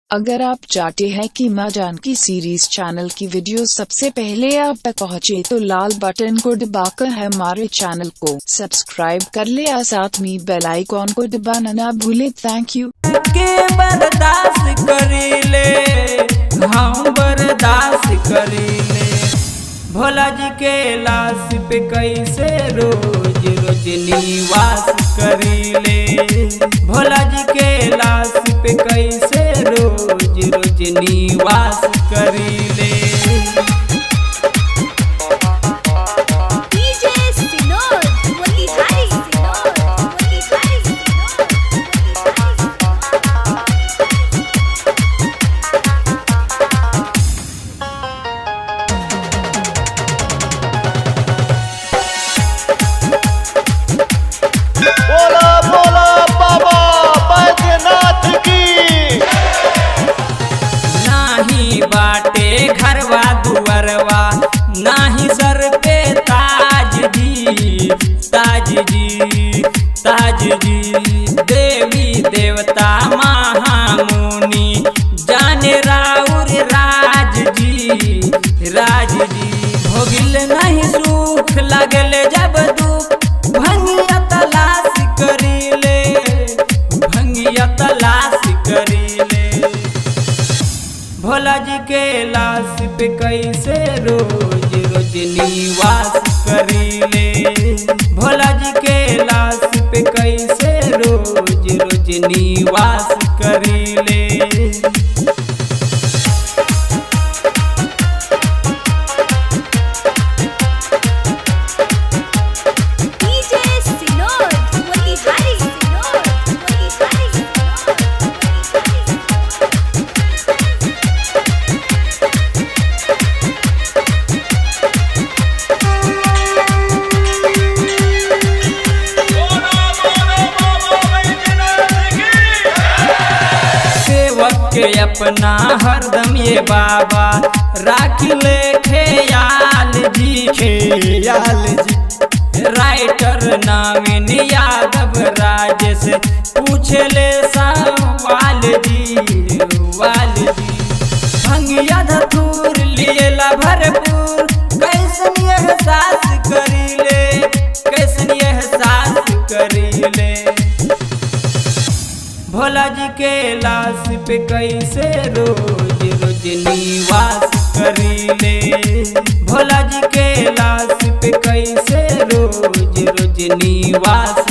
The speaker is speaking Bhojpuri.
अगर आप चाहते हैं कि माँ जानकी सीरीज चैनल की वीडियो सबसे पहले आप तक पहुँचे तो लाल बटन को दबाकर हमारे चैनल को सब्सक्राइब कर ले और साथ में बेल आइकॉन को दबाना ना भूले थैंक यू के बर्दाश्त करीले हम बर्दाश्त करीले भोला जी के लाश पे कैसे रोज रोज निवास करीले भोला जी के लाश पे कैसे रोज रोज निवास करीले DJ Sinor, Motihari Sinor, Motihari Sinor, Motihari बोला बोला बाबा बैद्यनाथ की नाही बाटे घरवा दुअरवा नाही सर पे ताज जी ताज जी ताज जी देवी देवता महामुनि जाने राउर राज जी राज जी भोगिल नहीं सुख लगल जब दुख भंगिया तलाश करीले भंगिया तलाश करीले भोला जी के लाश पे कैसे रोज रोज निवास करीले भोला जी के लाश पे कैसे रोज रोज निवास करीले DJ Sinor, Motihari Sinor, Motihari Sinor, Motihari Sinor. सेवक के अपना हरदम ये बाबा राख ले खेयाल जी खेयाल जी राइटर नवीन यादव राजेश पूछ ले सवाल जी वाल जी भंगिया धतूर लिएला भरपूर कैसन एहसास करीले कैसन एहसास करीले भोला जी के लाश पे कैसे रोज रोज निवास करीले भोला जी के लाश पे कैसे रोज रोज निवास